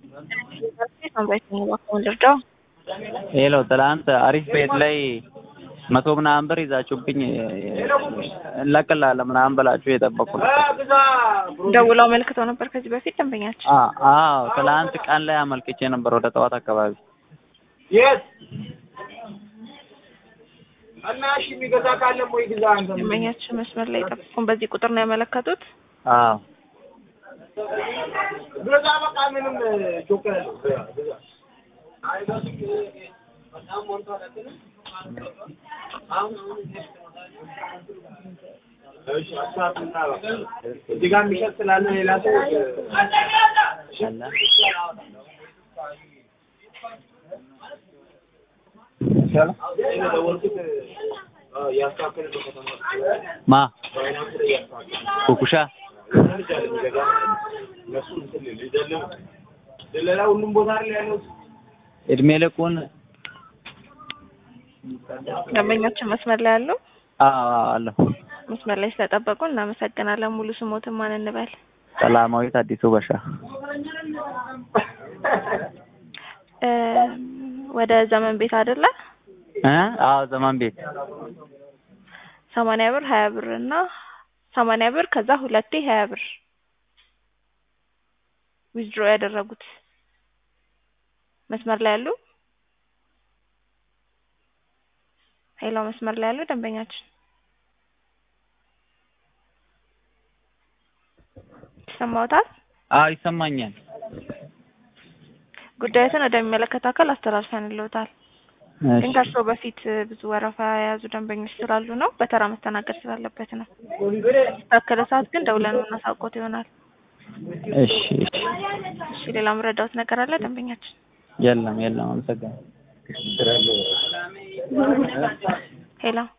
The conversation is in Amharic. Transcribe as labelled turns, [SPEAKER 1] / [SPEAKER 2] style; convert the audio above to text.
[SPEAKER 1] ልርዳው?
[SPEAKER 2] ሄሎ ትላንት አሪፍ ቤት ላይ መቶ ምናምን ብር ይዛችሁብኝ እንለቅልሃለን ምናምን ብላችሁ የጠበቁ ነው።
[SPEAKER 1] ደውለው አመልክተው ነበር ከዚህ በፊት ደንበኛችን።
[SPEAKER 2] አ- አዎ ትላንት ቀን ላይ አመልክቼ ነበር ወደ ጠዋት አካባቢ።
[SPEAKER 3] የት እና እሺ የሚገዛ ካለም ወይ ግዛ አንተ
[SPEAKER 1] ደንበኛችን መስመር ላይ ጠብቁን። በዚህ ቁጥር ነው ያመለከቱት።
[SPEAKER 2] አዎ
[SPEAKER 3] ግዛ በቃ ምንም ጆከ ግዛ እዚህ ጋር የሚሸጥ ስላለ ሌላ ሰው
[SPEAKER 2] አለ ማ ኩኩሻ
[SPEAKER 3] ደለላ ሁሉም ቦታ ላይ ያለው
[SPEAKER 2] እድሜ ልኩን
[SPEAKER 1] ደንበኛችን መስመር ላይ ያሉ
[SPEAKER 2] አዎ አዎ አለሁ።
[SPEAKER 1] መስመር ላይ ስለጠበቁ እናመሰግናለን። ሙሉ ስሞትን ማን እንበል?
[SPEAKER 2] ሰላማዊት አዲሱ በሻ
[SPEAKER 1] እ ወደ ዘመን ቤት አይደለ?
[SPEAKER 2] እ አዎ ዘመን ቤት
[SPEAKER 1] ሰማንያ ብር ሀያ ብር እና ሰማንያ ብር ከዛ ሁለቴ ሀያ ብር ዊዝድሮ ያደረጉት መስመር ላይ ያሉ ሄሎ፣ መስመር ላይ ያሉ ደንበኛችን ይሰማዎታል?
[SPEAKER 2] አዎ ይሰማኛል።
[SPEAKER 1] ጉዳዮትን ወደሚመለከት አካል አስተላልፈንልዎታል። ግን
[SPEAKER 2] እሺ
[SPEAKER 1] ከእርስዎ በፊት ብዙ ወረፋ የያዙ ደንበኞች ስላሉ ነው፣ በተራ መስተናገድ ስላለበት ነው። ታከለ ሰዓት ግን ደውለን የምናሳውቅዎት ይሆናል።
[SPEAKER 2] እሺ እሺ
[SPEAKER 1] እሺ፣ ሌላ የምረዳዎት ነገር አለ ደንበኛችን?
[SPEAKER 2] የለም የለም አመሰግናለሁ።
[SPEAKER 1] ሄሎ